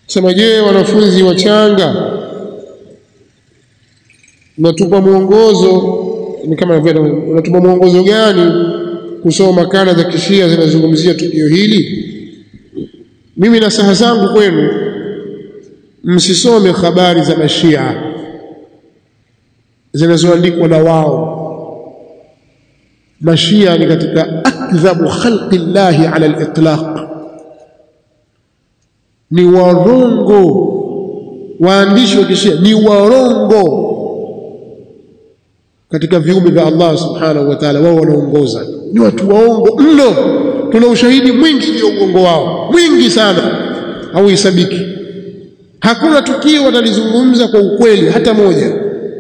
sema je wanafunzi wachanga unatupa mwongozo ni kama vile unatupa mwongozo gani kusoma makala za kishia zinazungumzia tukio hili mimi na saha zangu kwenu msisome habari za mashia zinazoandikwa na wao mashia ni katika akdhabu khalqi llahi ala al-itlaq ni warongo waandishi wa kishia ni warongo katika viumbe vya Allah subhanahu wa ta'ala wao wanaongoza ni watu waongo mno tuna ushahidi mwingi juu ya uongo wao mwingi sana hauhesabiki hakuna tukio watalizungumza kwa ukweli hata moja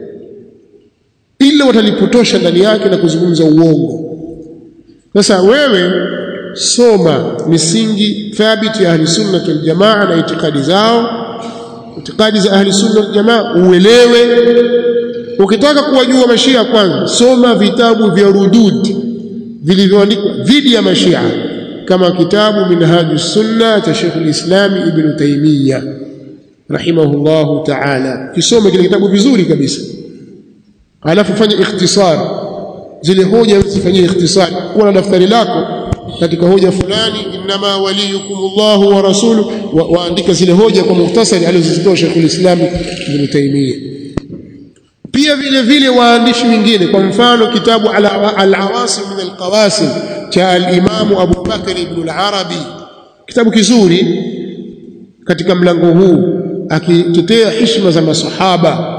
ila watalipotosha ndani yake na kuzungumza uongo sasa wewe soma misingi thabiti ya ahli sunna wal jamaa na itikadi zao itikadi za ahli sunna wal jamaa uelewe ukitaka kuwajua mashia kwanza soma vitabu vya rudud vilivyoandikwa dhidi ya mashia kama kitabu minhaju sunna cha Sheikh al-Islam Ibn Taymiyyah rahimahullahu ta'ala kisome kile kitabu vizuri kabisa alafu fanya ikhtisar zile hoja zifanyie ikhtisar kuwa na daftari lako katika hoja fulani inma waliyukumullahu wa rasuluhu waandika zile hoja kwa muhtasari alizozitoa Sheikh al-Islam Ibn Taymiyyah pia vile vile waandishi wengine kwa mfano kitabu al-awasim min al-qawasim cha al-Imam Abu Bakr ibn al-Arabi kitabu kizuri katika mlango huu akitetea heshima za masahaba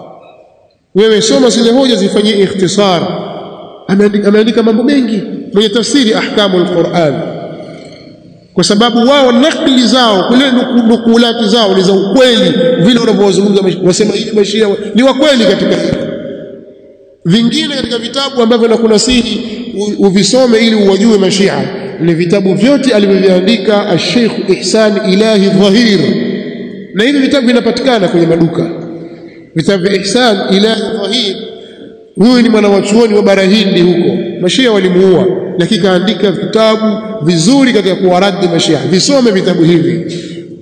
wewe soma zile hoja zifanyie ikhtisar ameandika mambo mengi mwenye tafsiri ahkamu al-Qur'an kwa sababu wao nakli zao kule nukulati zao ni za ukweli vile wanavyozungumza wasema hivi mashia ni wa kweli katika vingine katika vitabu ambavyo nakunasihi uvisome ili uwajue mashia ni vitabu vyote alivyoviandika Sheikh Ihsan Ilahi Dhahir na hivi vitabu vinapatikana kwenye maduka vitabu vya Ihsan Ilahi Dhahir huyu ni mwanawachuoni wa bara Hindi huko mashia walimuua lakini kaandika vitabu vizuri katika kuwaradi mashia visome vitabu hivi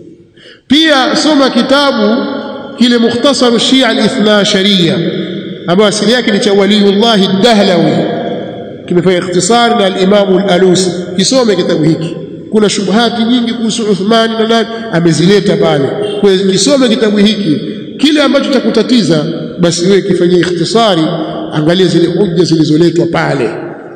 pia soma kitabu kile mukhtasar shia al-ithna sharia ambayo asili yake ni cha waliyullah ad-dahlawi kimefanya ikhtisar na al-imam al-alusi kisome kitabu hiki kuna shubuhati nyingi kuhusu Uthmani na nani amezileta pale kwa hiyo kisome kitabu hiki kile ambacho cha kutatiza basi wewe kifanyie ikhtisari angalia zile hoja zilizoletwa pale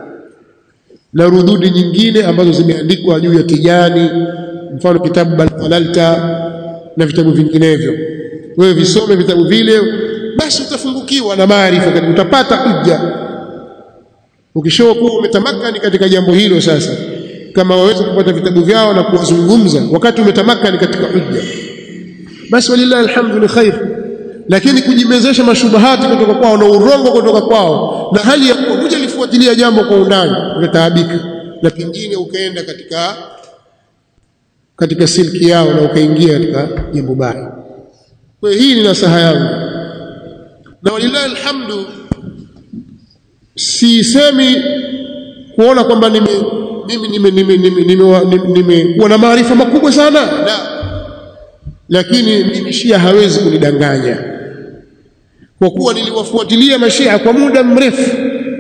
na rududi nyingine ambazo zimeandikwa juu ya Tijani mfano kitabu Baltalalta na vitabu vinginevyo wewe visome vitabu vile basi utafungukiwa na maarifa utapata hujja ukishokuwa kuwa umetamakani katika jambo hilo sasa kama waweza kupata vitabu vyao na kuwazungumza wakati umetamakani katika hujja basi walillahi alhamdu ni khair lakini kujimezesha mashubahati kutoka kwao na urongo kutoka kwao na hali ya kuwa kuja lifuatilia jambo kwa undani utataabika na pengine ukaenda katika katika silki yao na ukaingia katika jambo baya kwa hii ni nasaha yangu na walillahi alhamdu sisemi kuona kwamba nime mimi nime nime nime nimekuwa na maarifa makubwa sana la lakini mimi shia hawezi kunidanganya kwa kuwa niliwafuatilia mashia kwa muda mrefu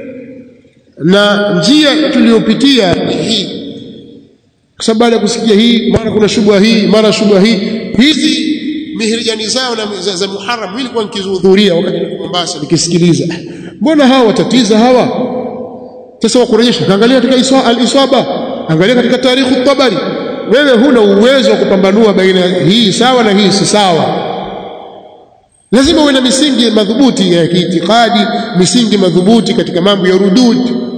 na njia tuliyopitia ni hii kwa sababu baada ya kusikia hii mara kuna shubha hii mara shubha hii hizi mihirijani zao na za, za Muharram mimi nilikuwa nikihudhuria wakati niko Mombasa nikisikiliza mbona hawa watatiza hawa sasa wakurejesha kaangalia katika iswa, al-isaba angalia katika tarikhu tabari wewe huna uwezo wa kupambanua baina hii sawa na hii si sawa lazima uwe na misingi madhubuti ya kiitikadi misingi madhubuti katika mambo ya rudud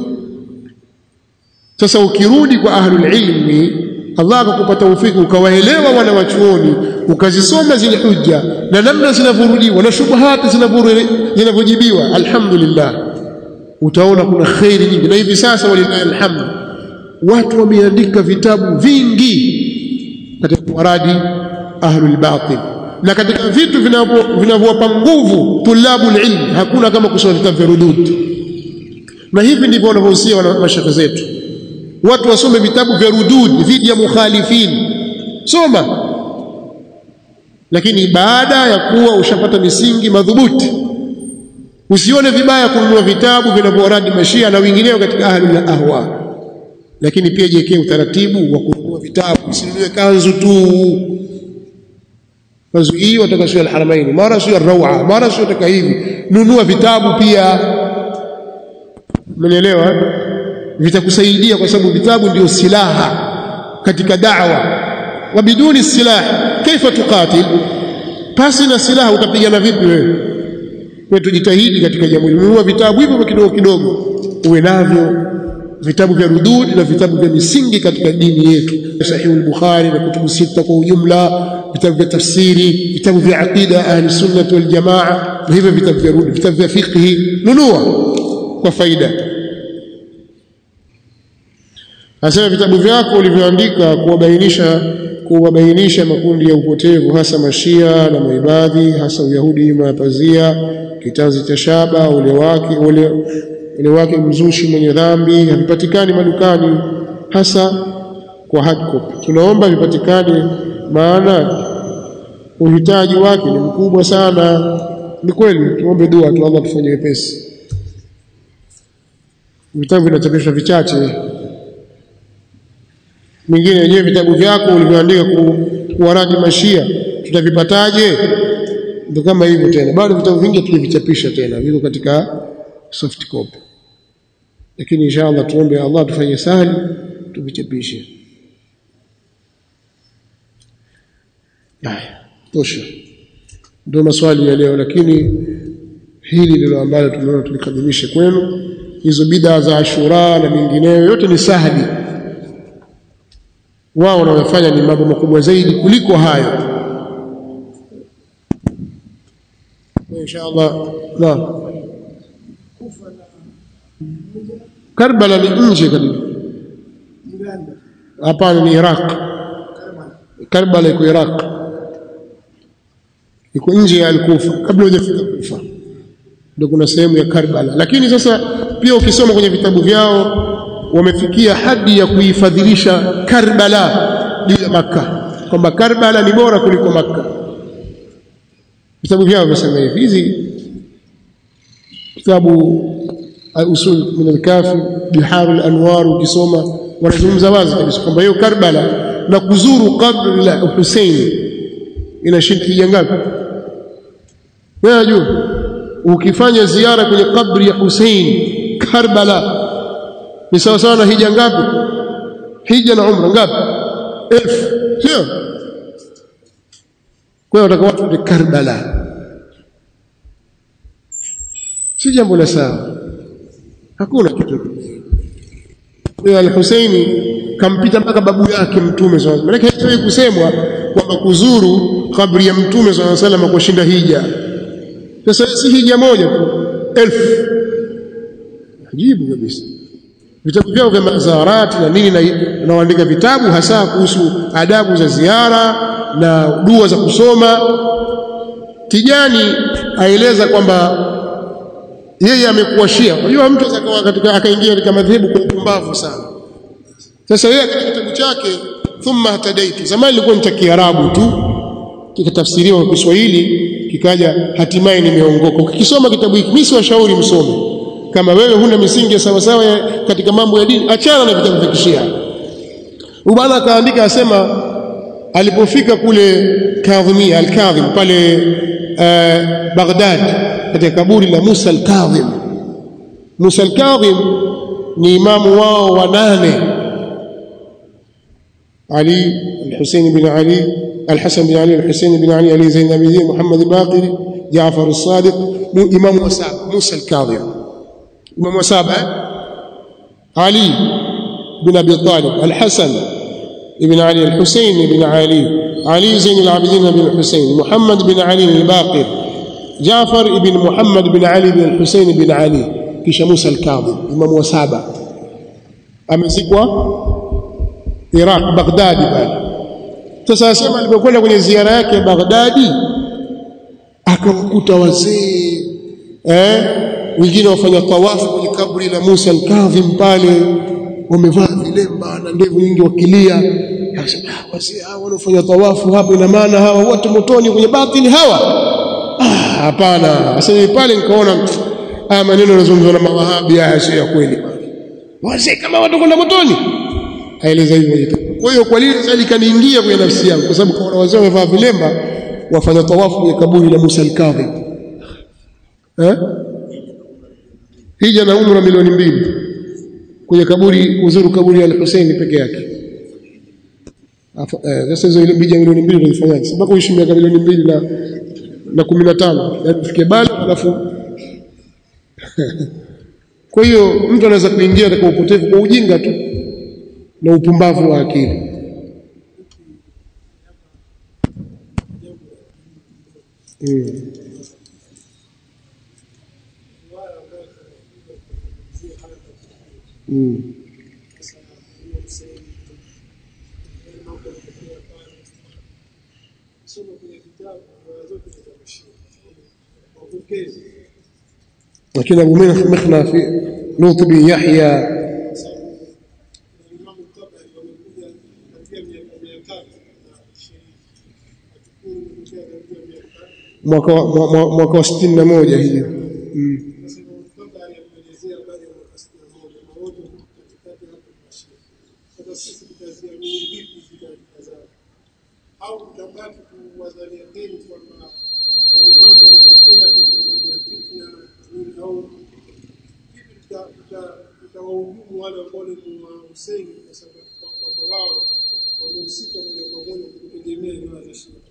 sasa ukirudi kwa ahlul ilmi Allah akakupa taufiki ukawaelewa wana wachuoni ukazisoma zile hujja na namna zinavyorudiwa na shubuhati zinavyojibiwa alhamdulillah utaona kuna khairi nyingi na hivi sasa walillahi alhamdu watu wameandika vitabu vingi katika waradi ahlul batil na katika vitu vinavyowapa nguvu tulabu ilm hakuna kama kusoma vitabu vya rudud na hivi ndivyo wanavyohusia mashaka zetu watu wasome vitabu vya rudud dhidi ya mukhalifin soma lakini baada ya kuwa ushapata misingi madhubuti usione vibaya kununua vitabu vinavyoradi mashia na wengineo katika ahli na ahwa lakini pia jiwekee utaratibu wa kununua vitabu usinunue kanzu tu kanzu hii wataka sio alharamaini mara sio rawa mara sio taka hivi nunua vitabu pia Umenielewa? Vitakusaidia kwa sababu vitabu ndio silaha katika da'wa. Wa biduni silaha kaifa tuqatil? Pasi na silaha utapigana vipi wewe? Kwa tujitahidi katika jambo hili. Nunua vitabu hivyo kidogo kidogo uwe navyo vitabu vya rudud na vitabu vya misingi katika dini yetu Sahih al-Bukhari na kutubu sita kwa ujumla vitabu vya tafsiri vitabu vya aqida ahli sunnah wal jamaa na hivyo vitabu vya rudud vitabu vya fiqh nunua kwa faida Asema vitabu vyako ulivyoandika kuwabainisha kuwabainisha makundi ya upotevu hasa mashia na maibadhi hasa uyahudi nyuma ya pazia kitanzi cha shaba ule wake ule, ule wake mzushi mwenye dhambi havipatikani madukani hasa kwa hard copy tunaomba vipatikane maana uhitaji wake ni mkubwa sana ni kweli tuombe dua tu Allah tufanye wepesi vitabu vinachapishwa vichache mingine wenyewe vitabu vyako ulivyoandika ku, kuwaradi mashia tutavipataje ndio kama hivyo tena bado vitabu vingi tulivichapisha tena viko katika soft copy lakini inshallah tuombe Allah tufanye sahali tuvichapishe haya tosha ndio maswali ya leo lakini hili ndilo ambalo tumeona tulikadimishe kwenu hizo bidaa za Ashura na mingineyo yote ni sahali wao wanayofanya ni mambo makubwa zaidi kuliko hayo inshallah na Karbala ni nje kabisa hapana ni Iraq Karbala iko Iraq iko nje ya Al-Kufa kabla hujafika Kufa ndio kuna sehemu ya Karbala lakini sasa pia ukisoma kwenye vitabu vyao wamefikia hadi ya kuifadhilisha Karbala juu ya Makka kwamba Karbala ni bora kuliko Makka vitabu vyao vimesema hivi hizi kitabu usul min al-kafi bihar al-anwar ukisoma wanazungumza wazi kabisa kwamba hiyo Karbala na kuzuru kabri la Hussein ina shirki ngapi wewe unajua ukifanya ziara kwenye kabri ya Hussein Karbala ni sawa sawa na hija ngapi hija na umra ngapi elfu sio kwa hiyo watakuwa watu ni Karbala si jambo la sawa hakuna kitu kwa al-Husaini kampita mpaka babu yake mtume sallallahu alaihi wasallam maana kusemwa kwamba kuzuru kabri ya mtume sallallahu alaihi wasallam kwa shinda hija sasa si hija moja tu elfu ajibu kabisa vitabu vyao vya mazarati na nini na waandika vitabu hasa kuhusu adabu za ziara na dua za kusoma Tijani aeleza kwamba yeye amekuwa Shia. Unajua mtu akawa katika akaingia katika madhehebu kwa upumbavu sana. Sasa yeye katika kitabu chake thumma hatadaitu, zamani ilikuwa ni cha Kiarabu tu, kikatafsiriwa kwa Kiswahili, kikaja hatimaye nimeongoka. Ukisoma kitabu hiki, mimi siwashauri msome. Kama wewe huna misingi ya sawa sawa katika mambo ya dini, achana na vitabu vya Kishia. Ubana akaandika asema alipofika kule Kadhimia al-Kadhim pale uh, Baghdad katika kaburi la Musa al-Kadhim Musa al-Kadhim ni imamu wao wa nane Ali al-Husayn bin Ali al-Hasan bin Ali al-Husayn bin Ali Ali Zain al-Abidin Muhammad al-Baqir Jaafar al-Sadiq imamu wa saba Musa al-Kadhim imamu wa saba Ali bin Abi Talib al-Hasan ابن علي الحسين بن علي علي زين العابدين بن الحسين محمد بن علي الباقر جعفر بن محمد بن علي بن الحسين بن علي kisha Musa al-Kadhim imamu wa saba amezikwa Iraq Baghdadi pale sasa asema alipokwenda kwenye ziara yake Baghdadi akamkuta wazee eh wengine wafanya tawafu kwenye kaburi la Musa al-Kadhim pale wamevaa vilemba na ndevu nyingi wakilia akasema basi hawa wanaofanya tawafu hapo ina maana hawa wote motoni kwenye batili hawa ah hapana sasa pale nikaona haya maneno yanazungumzwa na mawahabi haya sio ya kweli wazee kama watu kwenda motoni aeleza hivyo kwa hiyo kwa nini sasa likaniingia kwenye nafsi yangu kwa sababu kuna wazee wamevaa vilemba wafanya tawafu kwenye kaburi la Musa al-Kadhib eh hija na umra milioni mbili kwenye kaburi kuzuru kaburi ya al-Hussein peke yake sasa hizo hija milioni mbili unazifanyaje sababu uishi miaka milioni mbili na na 15 yaani ufike bali alafu kwa hiyo mtu anaweza kuingia katika upotevu kwa ujinga tu na upumbavu wa akili mm. Mm. lakini Abu Mukhna fi Lut bin Yahya mwaka wa mwaka wa sitini na moja hiyo mm. au utabaki kuwadhania dini kwamba yale mambo yalitokea kwa fitna au vipi tutawahujumu wale ambao ni wa Hussein kwa sababu kwamba wao wamehusika moja kwa moja kutegemea ndoa za Shia.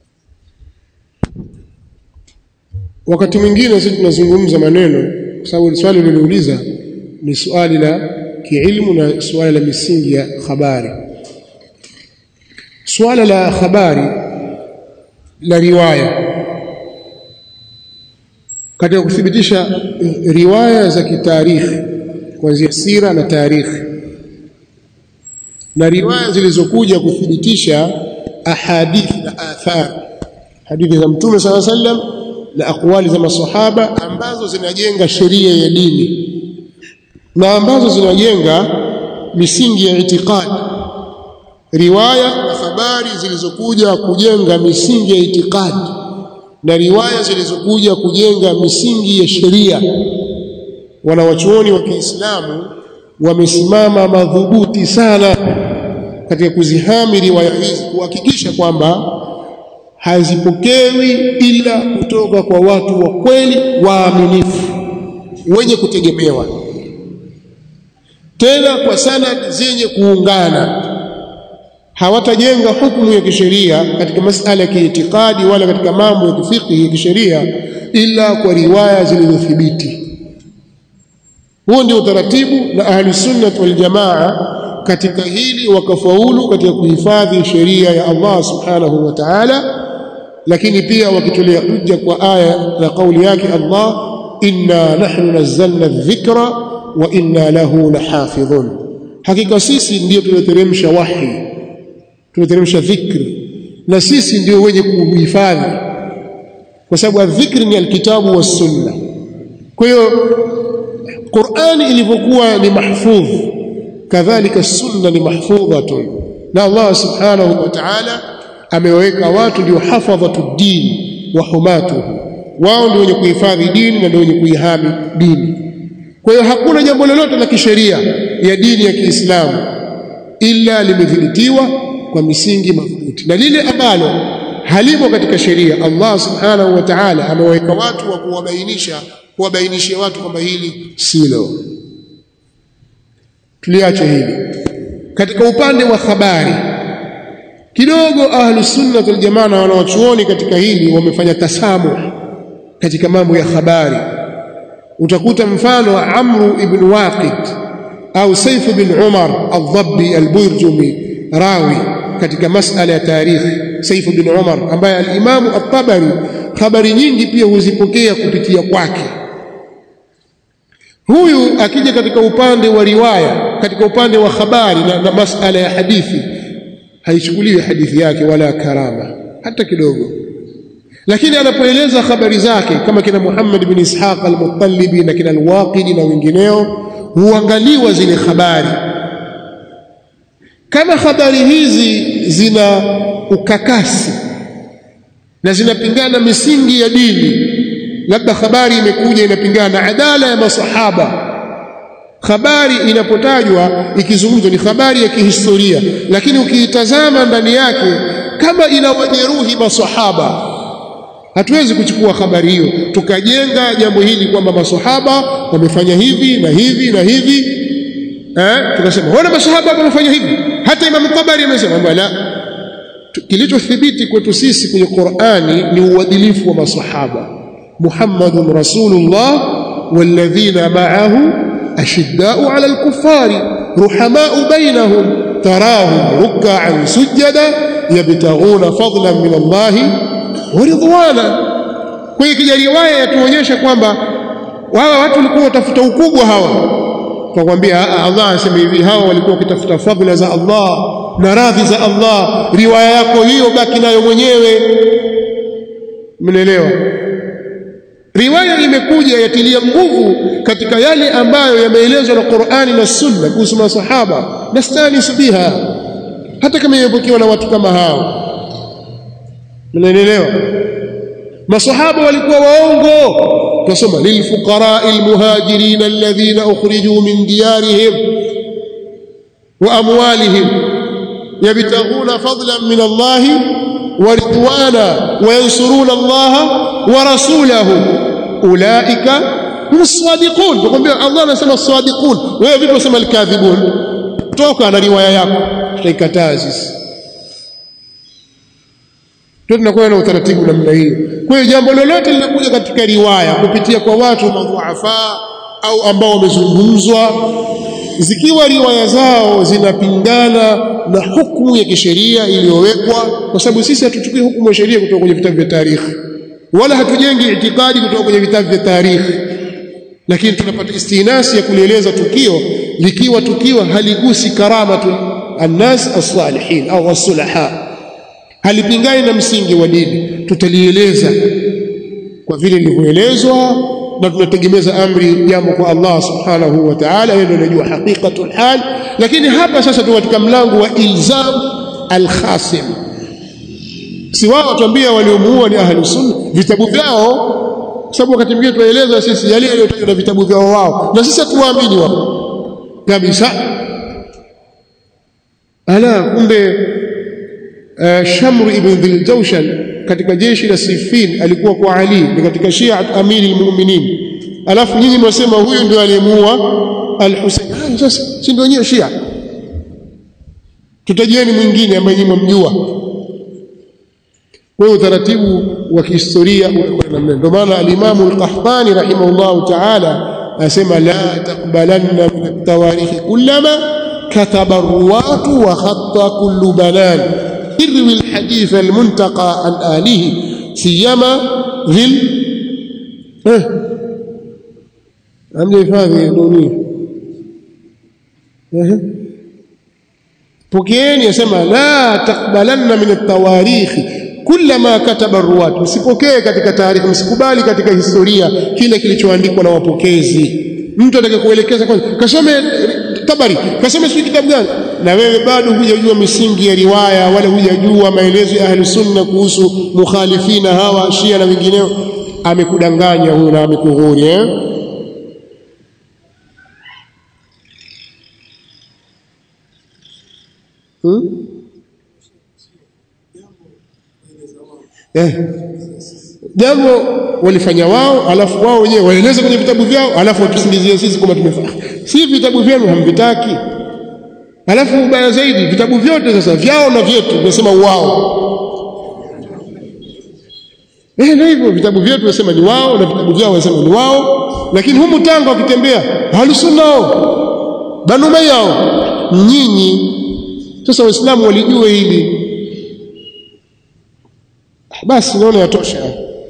wakati mwingine sisi tunazungumza maneno kwa sababu swali lililouliza ni swali la kiilmu na swali la misingi ya habari swala la habari la riwaya katika kuthibitisha riwaya za kitarikhi kuanzia sira na tarikhi na riwaya zilizokuja kuthibitisha ahadithi na athar hadithi za mtume sala sallam na akwali za masahaba ambazo zinajenga sheria ya dini na ambazo zinajenga misingi ya itikadi riwaya na habari zilizokuja kujenga misingi ya itikadi na riwaya zilizokuja kujenga misingi ya sheria wanawachuoni wa Kiislamu wamesimama madhubuti sana katika kuzihami riwaya hizi kuhakikisha kwamba hazipokewi ila kutoka kwa watu wa kweli waaminifu wenye kutegemewa tena kwa sanad zenye kuungana hawatajenga hukumu ya kisheria katika masala ya kiitikadi wala katika mambo ya kifiqhi ya kisheria ila kwa riwaya zilizothibiti huo ndio utaratibu na ahli sunna wal jamaa katika hili wakafaulu katika kuhifadhi sheria ya Allah subhanahu wa ta'ala lakini pia wakitolea hujja kwa aya na kauli yake Allah inna nahnu nazzalna dhikra wa inna lahu lahafidhun hakika sisi ndio tulioteremsha wahi tulioteremsha dhikri na sisi ndio wenye kuhifadhi kwa sababu dhikri ni alkitabu was sunna kwa hiyo Qur'ani ilivyokuwa ni mahfudh kadhalika sunna ni mahfudhatun na Allah subhanahu wa ta'ala ameweka watu ndio hafadhatu din wa humatuhu wao ndio wenye kuhifadhi dini na ndio wenye kuihami dini kwa hiyo hakuna jambo lolote la kisheria ya dini ya Kiislamu ila limedhibitiwa kwa misingi madhubuti na lile ambalo halimo katika sheria Allah subhanahu wa ta'ala ameweka watu wa kuwabainisha kuwabainishia watu kwamba hili silo tuliache hili katika upande wa habari kidogo ahlu sunna wal jamaa na wanawachuoni katika hili wamefanya tasamuh katika mambo ya habari utakuta mfano wa Amru ibn Waqid au Saif bin Umar al-Dhabbi al-Burjumi rawi katika masala ya tarikhi Saif bin Umar ambaye al-Imam at-Tabari habari nyingi pia huzipokea kupitia kwake huyu akija katika upande wa riwaya katika upande wa habari na, na masala ya hadithi haichukuliwi hadithi yake wala karama hata kidogo lakini anapoeleza habari zake kama kina Muhammad bin Ishaq al-Muttalibi na kina al-Waqidi na wengineo huangaliwa zile habari kama habari hizi zina ukakasi na zinapingana misingi ya dini labda habari imekuja inapingana na adala ya masahaba habari inapotajwa ikizungumzwa ni habari ya kihistoria lakini ukiitazama ndani yake kama inawajeruhi masahaba hatuwezi kuchukua habari hiyo tukajenga jambo hili kwamba masahaba wamefanya hivi na hivi na hivi eh tukasema wana masahaba wamefanya hivi hata Imam Tabari amesema la kilichothibiti kwetu sisi kwenye Qur'ani ni uadilifu wa masahaba Muhammadun Rasulullah walladhina ma'ahu ashidda'u 'ala al-kuffari ruhama'u bainahum tarahum ruk'an sujada yabtaghuna fadlan min Allah wa ridwana kwa hiyo kija riwaya yatuonyesha kwamba hawa watu walikuwa watafuta ukubwa hawa tukwambia Allah anasema hivi hawa walikuwa wakitafuta fadhila za Allah na radhi za Allah riwaya yako hiyo baki nayo mwenyewe mnaelewa riwaya imekuja yatilia nguvu katika yale ambayo yameelezwa na Qur'ani na Sunna kuhusu masahaba nastanis biha hata kama imepokewa na watu kama hao mnaelewa masahaba walikuwa waongo tusoma lilfuqara almuhajirin alladhina ukhriju min diyarihim wa amwalihim yabtaghuna fadlan min Allah wa ridwana wa yansuruna Allah wa rasulahu ulaika hum as-sadiqun tukwambia Allah anasema as-sadiqun wewe vipi unasema al-kadhibun toka na riwaya yako tutaikataa sisi ndio tunakuwa na utaratibu namna hiyo kwa hiyo jambo lolote linakuja katika riwaya kupitia kwa watu madhuafa au ambao wamezungumzwa zikiwa riwaya zao zinapingana na hukumu ya kisheria iliyowekwa kwa sababu sisi hatuchukui hukumu ya sheria kutoka kwenye vitabu vya tarikhi wala hatujengi itikadi kutoka kwenye vitabu vya tarikhi lakini tunapata istinasi ya kulieleza tukio likiwa tukio haligusi karamatu annas as-salihin au as-sulaha halipingani na msingi wa dini tutalieleza kwa vile lilivyoelezwa na tunategemeza amri jambo kwa Allah subhanahu wa ta'ala yeye ndiye anajua haqiqatul hal lakini hapa sasa tuko katika mlango wa ilzam al-khasim si wao watuambia waliomuua ni ahli sunna vitabu vyao kwa sababu wakati mwingine tunaeleza sisi yale yaliyotajwa na vitabu vyao wao na sisi hatuwaamini wao kabisa ala kumbe uh, Shamr ibn Dhil Jawshan katika jeshi la Siffin alikuwa kwa Ali ni katika Shia amiri almu'minin alafu nyinyi mwasema huyu ndio aliyemuua al-Husayn sasa si ndio wenyewe Shia tutajieni mwingine ambaye nyinyi mjua kwa utaratibu wa kihistoria ndio maana al-Imam al-Qahtani rahimahullahu ta'ala asema la taqbalanna min at-tawarikh kullama kataba ar-ruwatu wa khatta kullu banan irwi al-hadith al-muntaqa an alihi siyama dhil eh amje hifadhi dunia eh pokeeni asema la taqbalanna min at-tawarikh kullama kataba ruwat msipokee katika taarifa msikubali katika historia kile kilichoandikwa na wapokezi mtu atakayekuelekeza kwanza kasome tabari kasome sio kitabu gani na wewe bado hujajua misingi ya riwaya wala hujajua maelezo ya ahli sunna kuhusu mukhalifina hawa shia na wengineo amekudanganya huyo na amekughuri eh hmm? eh jambo walifanya wao alafu wao wenyewe waeleze kwenye vitabu vyao alafu watusingizie sisi kwamba tumefanya si vitabu vyenu hamvitaki alafu ubaya zaidi vitabu vyote sasa vyao na vyetu tunasema wao eh ndio hivyo vitabu vyetu tunasema ni wao na vitabu vyao wanasema ni wao lakini humu Tanga wakitembea halusunao banu mayao nyinyi sasa waislamu walijue hili basi naona yatosha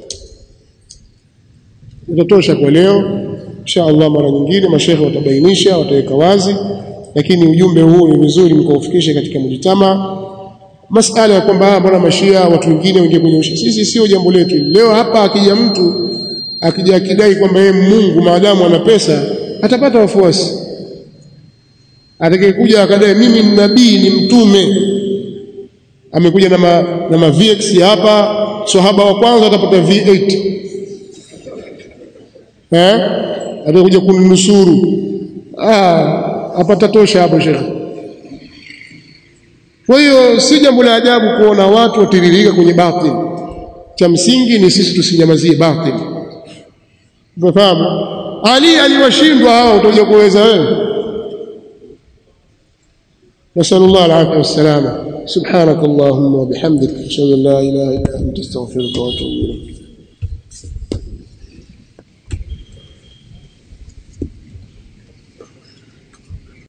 yatatosha kwa leo insha Allah mara nyingine mashehe watabainisha wataweka wazi lakini ujumbe huu ni vizuri mkaufikishe katika mjitama masala ya kwamba mbona mashia watu wengine wengine kwenye ushi sisi sio jambo letu leo hapa akija mtu akija akidai kwamba yeye Mungu maadamu ana pesa atapata wafuasi atakayekuja akadai mimi ni nabii ni mtume amekuja na ma, na ma VX hapa sahaba wa kwanza atapata V8 eh atakuja kuninusuru ah apata tosha hapo shekhi kwa hiyo si jambo la ajabu kuona watu watiririka kwenye batil cha msingi ni sisi tusinyamazie batil unafahamu ali aliwashindwa hao utakuja kuweza wewe نسأل الله العافية والسلامة سبحانك اللهم وبحمدك أشهد أن لا إله إلا أنت أستغفرك وأتوب إليك